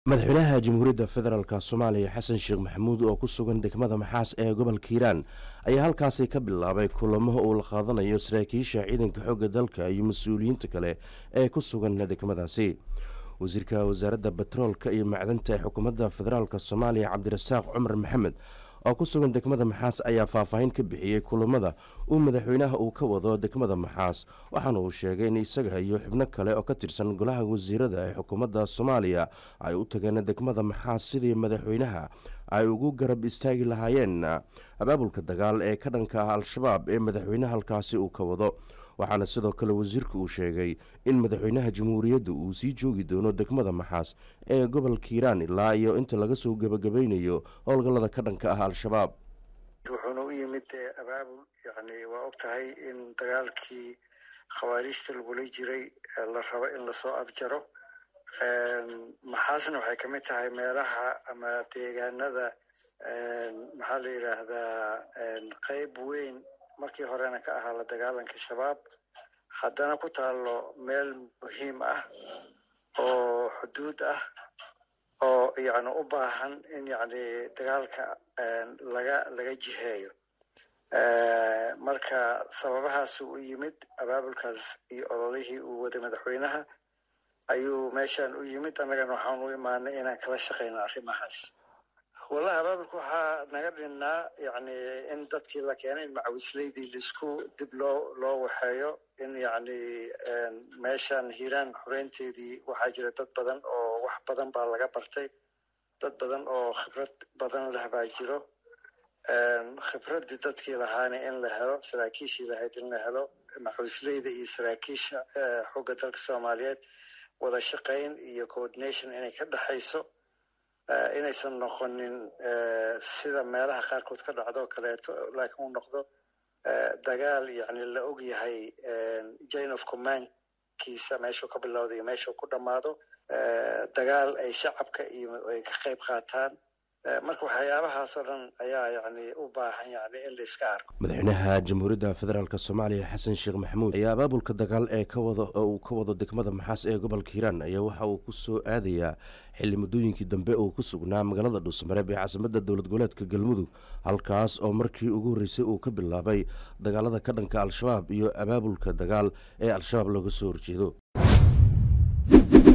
madaxweynaha jamhuuriyadda federaalk soomaaliya xasan sheekh maxamuud oo ku sugan degmada maxaas ee gobolka hiiraan ayaa halkaasi ka bilaabay kulamo uu la qaadanayo saraakiisha ciidanka xoogga dalka iyo mas-uuliyiinta kale ee ku sugan degmadaasi wasiirka wasaaradda betroolka iyo macdanta ee xukuumadda federaalk soomaaliya cabdirasaaq cumar maxamed oo ku sugan degmada maxaas ayaa faahfaahin ka bixiyey kulamada uu madaxweynaha uu ka wado degmada maxaas waxaana uu sheegay in isaga iyo xubno kale oo ka tirsan golaha wasiirada ee xukuumadda soomaaliya ay u tageen degmada maxaas sidii madaxweynaha ay ugu garab istaagi lahaayeen abaabulka dagaal ee ka dhanka ah al-shabaab ee madaxweynaha halkaasi uu ka wado waxaana sidoo kale wasiirku uu sheegay in madaxweynaha jamhuuriyadda uu sii joogi doono degmada maxaas ee gobolka hiiraan ilaa iyo inta laga soo gebagabaynayo howlgallada ka dhanka ah al-shabaab wuxuuna u yimid abaabul yani waa og tahay in dagaalkii khawaariijta lagula jiray la rabo in lasoo afjaro maxaasna waxay kamid tahay meelaha ama deegaanada maxaa la yidhaahdaa qeyb weyn markii horena ka ahaa la dagaalanka shabaab haddana ku taalo meel muhiim ah oo xuduud ah oo yani u baahan in yani dagaalka laga laga jiheeyo marka sababahaasuu u yimid abaabulkaas iyo ololihii uu waday madaxweynaha ayuu meeshan u yimid annagana waxaan u imaanay inaan kala shaqeyno arrimahaas wallahi abaabulka waxaa naga dhinnaa yani in dadkii la keenay in macawisleydii laisku dib loo loo waxeeyo in yani meeshan hiiraan xoreynteedii waxaa jira dad badan oo wax badan baa laga bartay dad badan oo khibrad badan leh baa jiro khibraddii dadkii lahaana in la helo saraakiishii lahayd in la helo macawisleyda iyo saraakiisha xooga dalka soomaaliyeed wada shaqayn iyo coordination inay ka dhexayso inaysan noqonin sida meelaha qaarkood ka dhacdo kaleeto laakiin uu noqdo dagaal yani la og yahay jane of commandkiisa meeshuu ka bilowda iyo meeshuu ku dhammaado dagaal ay shacabka iyo ay ka qayb qaataan marka waxyaabahaas oo dhan ayaa yani u baahan yani in la iska arko madaxweynaha jamhuuriyadda federaalk soomaaliya xasan sheekh maxamuud ayaa abaabulka dagaal ee kawada oo uu ka wado degmada maxaas ee gobolka hiiraan ayaa waxa uu ku soo aadayaa xilli muddooyinkii dambe uu ku sugnaa magaalada dhuusmareeb ee caasimadda dowlad goboleedka galmudug halkaas oo markii ugu horreysay uu ka bilaabay dagaalada ka dhanka al-shabaab iyo abaabulka dagaal ee al-shabaab looga soo horjeedo